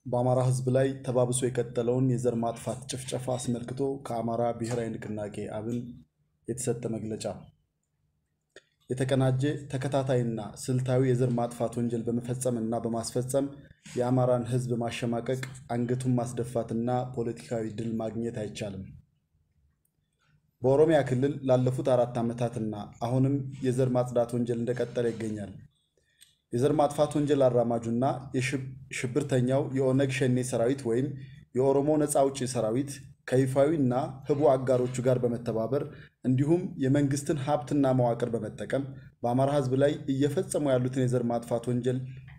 በአማራ ሕዝብ ላይ ተባብሶ የቀጠለውን የዘር ማጥፋት ጭፍጨፋ አስመልክቶ ከአማራ ብሔራዊ ንቅናቄ አብን የተሰጠ መግለጫ። የተቀናጀ ተከታታይና ስልታዊ የዘር ማጥፋት ወንጀል በመፈጸም እና በማስፈጸም የአማራን ሕዝብ ማሸማቀቅ፣ አንገቱን ማስደፋትና ፖለቲካዊ ድል ማግኘት አይቻልም። በኦሮሚያ ክልል ላለፉት አራት ዓመታትና አሁንም የዘር ማጽዳት ወንጀል እንደቀጠለ ይገኛል። የዘር ማጥፋት ወንጀል አራማጁና ሽብርተኛው የኦነግ ሸኔ ሰራዊት ወይም የኦሮሞ ነፃ አውጪ ሰራዊት ከይፋዊ እና ህቡ አጋሮቹ ጋር በመተባበር እንዲሁም የመንግስትን ሀብትና መዋቅር በመጠቀም በአማራ ህዝብ ላይ እየፈጸሙ ያሉትን የዘር ማጥፋት ወንጀል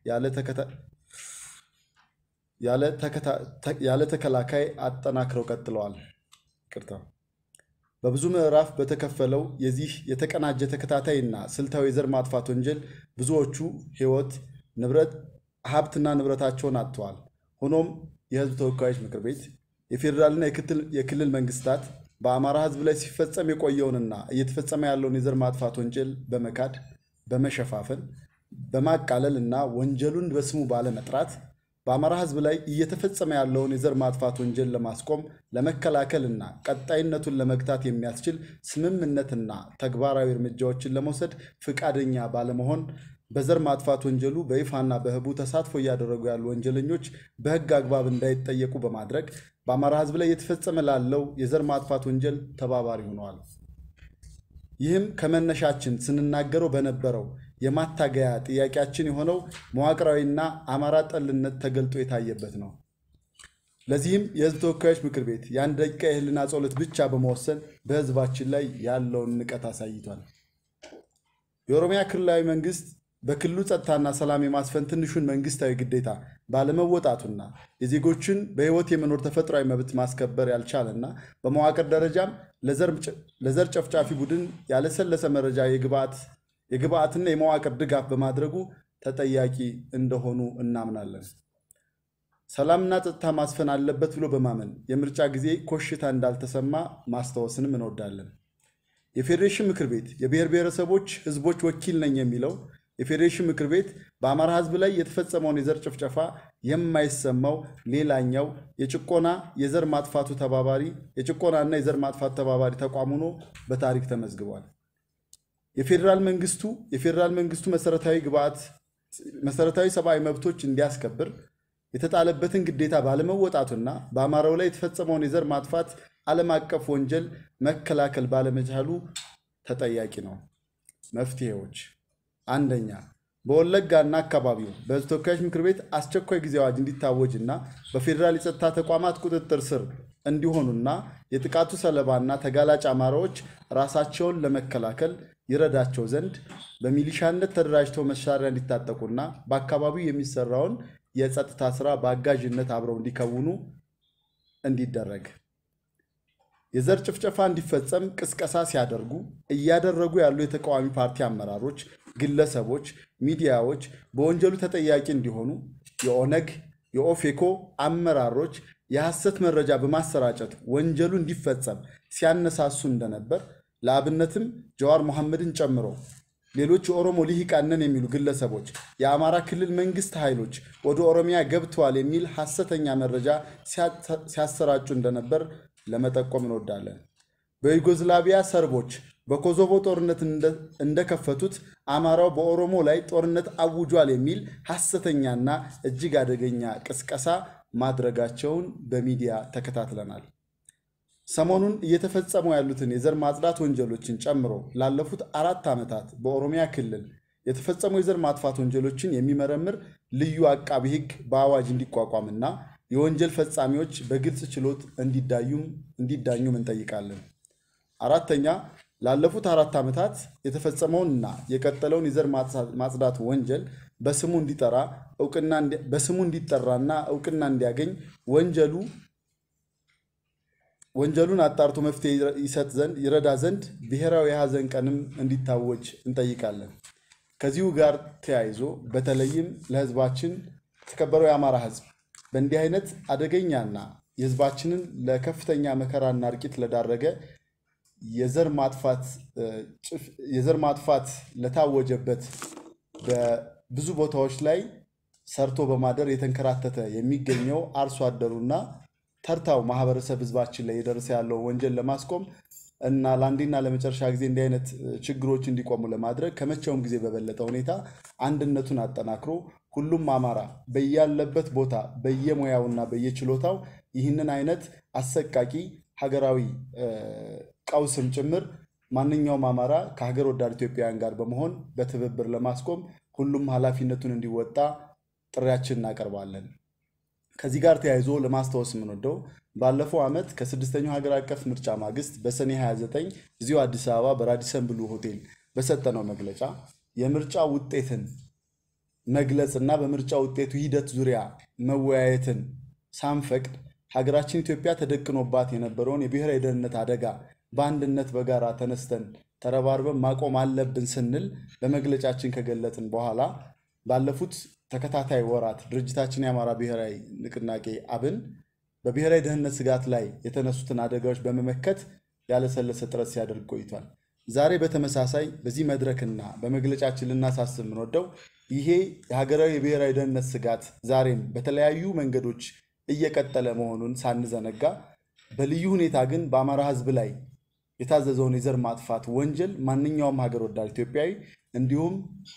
ያለ ተከላካይ አጠናክረው ቀጥለዋል። ይቅርታ። በብዙ ምዕራፍ በተከፈለው የዚህ የተቀናጀ ተከታታይ እና ስልታዊ የዘር ማጥፋት ወንጀል ብዙዎቹ ህይወት፣ ንብረት፣ ሀብትና ንብረታቸውን አጥተዋል። ሆኖም የህዝብ ተወካዮች ምክር ቤት የፌዴራልና የክልል መንግስታት በአማራ ህዝብ ላይ ሲፈጸም የቆየውንና እየተፈጸመ ያለውን የዘር ማጥፋት ወንጀል በመካድ በመሸፋፈን በማቃለል እና ወንጀሉን በስሙ ባለመጥራት በአማራ ህዝብ ላይ እየተፈጸመ ያለውን የዘር ማጥፋት ወንጀል ለማስቆም ለመከላከል እና ቀጣይነቱን ለመግታት የሚያስችል ስምምነትና ተግባራዊ እርምጃዎችን ለመውሰድ ፈቃደኛ ባለመሆን በዘር ማጥፋት ወንጀሉ በይፋና በህቡ ተሳትፎ እያደረጉ ያሉ ወንጀለኞች በህግ አግባብ እንዳይጠየቁ በማድረግ በአማራ ህዝብ ላይ እየተፈጸመ ላለው የዘር ማጥፋት ወንጀል ተባባሪ ሆነዋል። ይህም ከመነሻችን ስንናገረው በነበረው የማታገያ ጥያቄያችን የሆነው መዋቅራዊና አማራ ጠልነት ተገልጦ የታየበት ነው። ለዚህም የህዝብ ተወካዮች ምክር ቤት የአንድ ደቂቃ የህልና ጸሎት ብቻ በመወሰን በህዝባችን ላይ ያለውን ንቀት አሳይቷል። የኦሮሚያ ክልላዊ መንግስት በክልሉ ጸጥታና ሰላም የማስፈን ትንሹን መንግስታዊ ግዴታ ባለመወጣቱና የዜጎችን በህይወት የመኖር ተፈጥሯዊ መብት ማስከበር ያልቻለና በመዋቅር ደረጃም ለዘር ጨፍጫፊ ቡድን ያለሰለሰ መረጃ የግብአትና የመዋቅር ድጋፍ በማድረጉ ተጠያቂ እንደሆኑ እናምናለን። ሰላምና ጸጥታ ማስፈን አለበት ብሎ በማመን የምርጫ ጊዜ ኮሽታ እንዳልተሰማ ማስታወስንም እንወዳለን። የፌዴሬሽን ምክር ቤት የብሔር ብሔረሰቦች ህዝቦች ወኪል ነኝ የሚለው የፌዴሬሽን ምክር ቤት በአማራ ህዝብ ላይ የተፈጸመውን የዘር ጭፍጨፋ የማይሰማው ሌላኛው የጭቆና የዘር ማጥፋቱ ተባባሪ የጭቆናና የዘር ማጥፋት ተባባሪ ተቋም ሆኖ በታሪክ ተመዝግቧል። የፌዴራል መንግስቱ የፌዴራል መንግስቱ መሰረታዊ ግብዓት መሰረታዊ ሰብአዊ መብቶች እንዲያስከብር የተጣለበትን ግዴታ ባለመወጣቱና በአማራው ላይ የተፈጸመውን የዘር ማጥፋት ዓለም አቀፍ ወንጀል መከላከል ባለመቻሉ ተጠያቂ ነው። መፍትሄዎች አንደኛ በወለጋና አካባቢው በህዝብ ተወካዮች ምክር ቤት አስቸኳይ ጊዜ አዋጅ እንዲታወጅ እና በፌዴራል የጸጥታ ተቋማት ቁጥጥር ስር እንዲሆኑና የጥቃቱ ሰለባና ተጋላጭ አማራዎች ራሳቸውን ለመከላከል ይረዳቸው ዘንድ በሚሊሻነት ተደራጅተው መሳሪያ እንዲታጠቁና በአካባቢው የሚሰራውን የጸጥታ ስራ በአጋዥነት አብረው እንዲከውኑ እንዲደረግ የዘር ጭፍጨፋ እንዲፈጸም ቅስቀሳ ሲያደርጉ እያደረጉ ያሉ የተቃዋሚ ፓርቲ አመራሮች፣ ግለሰቦች፣ ሚዲያዎች በወንጀሉ ተጠያቂ እንዲሆኑ የኦነግ የኦፌኮ አመራሮች የሐሰት መረጃ በማሰራጨት ወንጀሉ እንዲፈጸም ሲያነሳሱ እንደነበር ለአብነትም ጀዋር መሐመድን ጨምሮ ሌሎች የኦሮሞ ልሂቃን ነን የሚሉ ግለሰቦች የአማራ ክልል መንግስት ኃይሎች ወደ ኦሮሚያ ገብተዋል የሚል ሐሰተኛ መረጃ ሲያሰራጩ እንደነበር ለመጠቆም እንወዳለን። በዩጎዝላቪያ ሰርቦች በኮሶቮ ጦርነት እንደከፈቱት አማራው በኦሮሞ ላይ ጦርነት አውጇል የሚል ሐሰተኛና እጅግ አደገኛ ቅስቀሳ ማድረጋቸውን በሚዲያ ተከታትለናል። ሰሞኑን እየተፈጸሙ ያሉትን የዘር ማጽዳት ወንጀሎችን ጨምሮ ላለፉት አራት ዓመታት በኦሮሚያ ክልል የተፈጸሙ የዘር ማጥፋት ወንጀሎችን የሚመረምር ልዩ አቃቢ ሕግ በአዋጅ እንዲቋቋምና የወንጀል ፈጻሚዎች በግልጽ ችሎት እንዲዳኙም እንጠይቃለን። አራተኛ ላለፉት አራት ዓመታት የተፈጸመውንና የቀጠለውን የዘር ማጽዳት ወንጀል በስሙ እንዲጠራ በስሙ እንዲጠራና እውቅና እንዲያገኝ ወንጀሉ ወንጀሉን አጣርቶ መፍትሄ ይሰጥ ዘንድ ይረዳ ዘንድ ብሔራዊ የሐዘን ቀንም እንዲታወጅ እንጠይቃለን። ከዚሁ ጋር ተያይዞ በተለይም ለሕዝባችን የተከበረው የአማራ ሕዝብ በእንዲህ አይነት አደገኛና የሕዝባችንን ለከፍተኛ መከራና እርቂት ለዳረገ የዘር ማጥፋት ለታወጀበት በብዙ ቦታዎች ላይ ሰርቶ በማደር የተንከራተተ የሚገኘው አርሶ አደሩና ተርታው ማህበረሰብ ህዝባችን ላይ የደረሰ ያለውን ወንጀል ለማስቆም እና ለአንዴና ለመጨረሻ ጊዜ እንዲህ አይነት ችግሮች እንዲቆሙ ለማድረግ ከመቼውም ጊዜ በበለጠ ሁኔታ አንድነቱን አጠናክሮ ሁሉም አማራ በያለበት ቦታ በየሙያውና በየችሎታው ይህንን አይነት አሰቃቂ ሀገራዊ ቀውስም ጭምር ማንኛውም አማራ ከሀገር ወዳድ ኢትዮጵያውያን ጋር በመሆን በትብብር ለማስቆም ሁሉም ኃላፊነቱን እንዲወጣ ጥሪያችን እናቀርባለን። ከዚህ ጋር ተያይዞ ለማስታወስ የምንወደው ባለፈው ዓመት ከስድስተኛው ሀገር አቀፍ ምርጫ ማግስት በሰኔ 29 እዚሁ አዲስ አበባ በራዲሰን ብሉ ሆቴል በሰጠነው መግለጫ የምርጫ ውጤትን መግለጽ እና በምርጫ ውጤቱ ሂደት ዙሪያ መወያየትን ሳንፈቅድ ሀገራችን ኢትዮጵያ ተደቅኖባት የነበረውን የብሔራዊ ደህንነት አደጋ በአንድነት በጋራ ተነስተን ተረባርበን ማቆም አለብን ስንል በመግለጫችን ከገለጥን በኋላ ባለፉት ተከታታይ ወራት ድርጅታችን የአማራ ብሔራዊ ንቅናቄ አብን በብሔራዊ ደህንነት ስጋት ላይ የተነሱትን አደጋዎች በመመከት ያለሰለሰ ጥረት ሲያደርግ ቆይቷል። ዛሬ በተመሳሳይ በዚህ መድረክና በመግለጫችን ልናሳስብ የምንወደው ይሄ የሀገራዊ የብሔራዊ ደህንነት ስጋት ዛሬም በተለያዩ መንገዶች እየቀጠለ መሆኑን ሳንዘነጋ በልዩ ሁኔታ ግን በአማራ ሕዝብ ላይ የታዘዘውን የዘር ማጥፋት ወንጀል ማንኛውም ሀገር ወዳድ ኢትዮጵያዊ እንዲሁም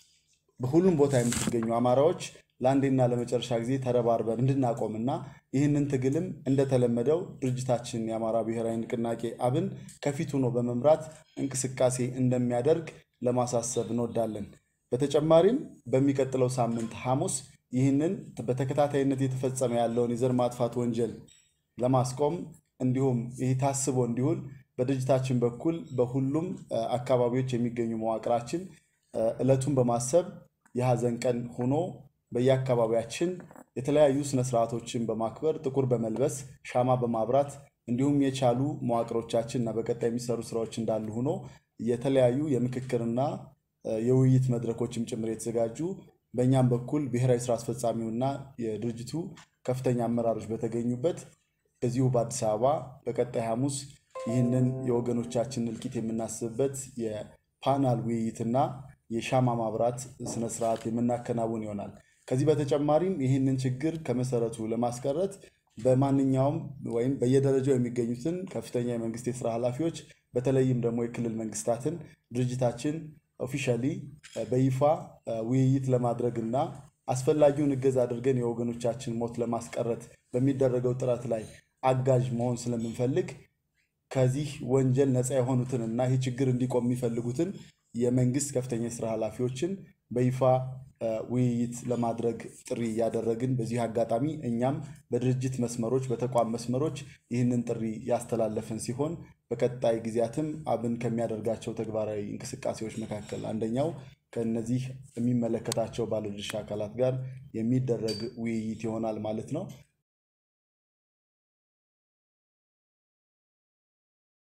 በሁሉም ቦታ የምትገኙ አማራዎች ለአንዴና ለመጨረሻ ጊዜ ተረባርበን እንድናቆምና ይህንን ትግልም እንደተለመደው ድርጅታችን የአማራ ብሔራዊ ንቅናቄ አብን ከፊት ሆኖ በመምራት እንቅስቃሴ እንደሚያደርግ ለማሳሰብ እንወዳለን። በተጨማሪም በሚቀጥለው ሳምንት ሐሙስ ይህንን በተከታታይነት የተፈጸመ ያለውን የዘር ማጥፋት ወንጀል ለማስቆም እንዲሁም ይህ ታስቦ እንዲውል በድርጅታችን በኩል በሁሉም አካባቢዎች የሚገኙ መዋቅራችን ዕለቱን በማሰብ የሐዘን ቀን ሆኖ በየአካባቢያችን የተለያዩ ስነስርዓቶችን በማክበር ጥቁር በመልበስ ሻማ በማብራት እንዲሁም የቻሉ መዋቅሮቻችን እና በቀጣይ የሚሰሩ ስራዎች እንዳሉ ሆኖ የተለያዩ የምክክርና የውይይት መድረኮችም ጭምር የተዘጋጁ በእኛም በኩል ብሔራዊ ስራ አስፈጻሚውና የድርጅቱ ከፍተኛ አመራሮች በተገኙበት እዚሁ በአዲስ አበባ በቀጣይ ሐሙስ ይህንን የወገኖቻችን እልቂት የምናስብበት የፓናል ውይይትና የሻማ ማብራት ስነስርዓት የምናከናውን ይሆናል። ከዚህ በተጨማሪም ይህንን ችግር ከመሰረቱ ለማስቀረት በማንኛውም ወይም በየደረጃው የሚገኙትን ከፍተኛ የመንግስት የስራ ኃላፊዎች በተለይም ደግሞ የክልል መንግስታትን ድርጅታችን ኦፊሻሊ በይፋ ውይይት ለማድረግ እና አስፈላጊውን እገዛ አድርገን የወገኖቻችን ሞት ለማስቀረት በሚደረገው ጥረት ላይ አጋዥ መሆን ስለምንፈልግ ከዚህ ወንጀል ነፃ የሆኑትን እና ይህ ችግር እንዲቆም የሚፈልጉትን የመንግስት ከፍተኛ የስራ ኃላፊዎችን በይፋ ውይይት ለማድረግ ጥሪ እያደረግን በዚህ አጋጣሚ እኛም በድርጅት መስመሮች በተቋም መስመሮች ይህንን ጥሪ ያስተላለፍን ሲሆን በቀጣይ ጊዜያትም አብን ከሚያደርጋቸው ተግባራዊ እንቅስቃሴዎች መካከል አንደኛው ከእነዚህ የሚመለከታቸው ባለድርሻ አካላት ጋር የሚደረግ ውይይት ይሆናል ማለት ነው።